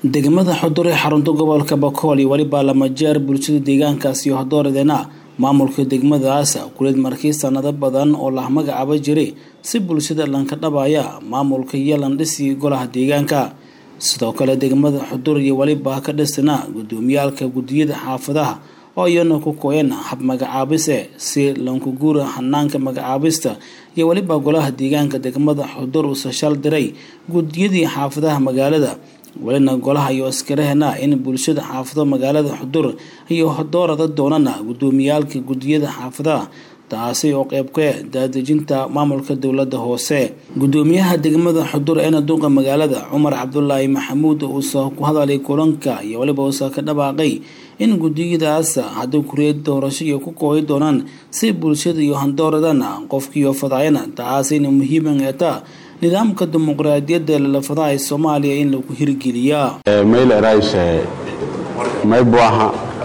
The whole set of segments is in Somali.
degmada xudur ee xarunta gobolka bakool iyo weliba lama jeer bulshada deegaankaasi iyo hodooradena maamulka degmadaas kulid markii sanado badan oo lah magacaaba jiray si bulshada lanka dhabaya maamulka iyo landhisi golaha deegaanka sidoo kale degmada xudur iyo weliba ka dhisana gudoomiyaalka gudiyada xaafadaha oo iyana ku kooyan hab magacaabise si lankuguura hanaanka magacaabista iyo weliba golaha deegaanka degmada xudur uuse shal diray gudiyadii xaafadaha magaalada welina golaha iyo askarahena in bulshada xaafado magaalada xudur iyo hodoorada doonana gudoomiyaalka gudiyada xaafadaha taasi oo qeybka daadejinta maamulka dowlada hoose gudoomiyaha degmada xudur eena duuqa magaalada cumar cabdulaahi maxamuud uusa ku hadalay kulanka iyo weliba uusa ka dhawaaqay in gudiyadaas haddii kuriyad doorasho iyo ku kooyi doonaan si bulshada iyo handooradana qofkiiyo fadaayana taasina muhiiman eeta nidaamka dimuqraadiyadda lalafadaha ee soomaaliya in lagu hirgeliyaa mayl erays maybu aha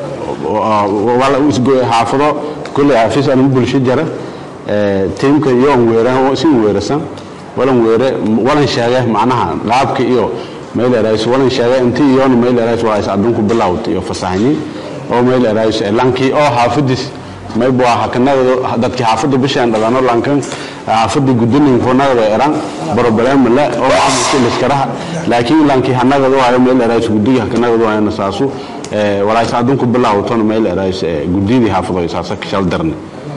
xaafado kulley xafiis anigu bulsho jara tiimka iyoon weera si weerasan walan weere walan sheege macnaha qaabka iyo mayl erays walan sheege inti iyoon mayl erays waa is adunku bilawt iyo fasaxni oo mayl erays lankii oo xaafadis maybu aha kanada dadkii xaafada bishaan dhalano lankan xaafada gudaninknagada eran broblem le oo maamulka liskaraha laakiin lankii hanagada waayo meel erays gudiga kanagada waayana saasu walaas adunku bilawton meel erays gudidii xaafado saasa kashal darne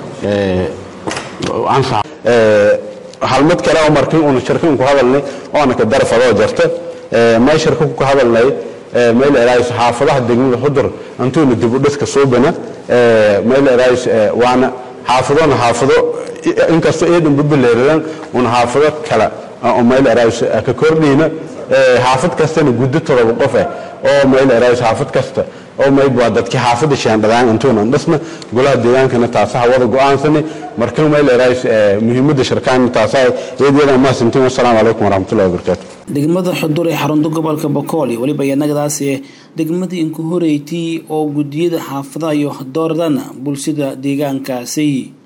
halmad kale oo markii una shirkin ku hadalnay oona ka darfadoo jarta may shirka ku hadalnay meel erays xaafadaha degmada xudur antuuna dib u dhiska suubana meel erays waana xaafadona xaafado inkastoo eedan bubileeradan una xaafado kale oo meel erays ka kordhiyna xaafad kastana guddo todoba qofe oo meel erays xaafad kasta oo mayb waa dadkii xaafada shaandhadaan intuunan dhisna golaha deegaankana taasaha wada go-aansanay marka meel erays muhiimadda shirkaan taasaa eedyada maasintiin wasalaamu calaykum waraxmatullahi wabarakaatu degmada xudur ee xarunta gobolka bakool iyo weliba yanagadaasi degmadii inku horeytii oo gudiyada xaafadaha iyo dooradana bulshada deegaankaasi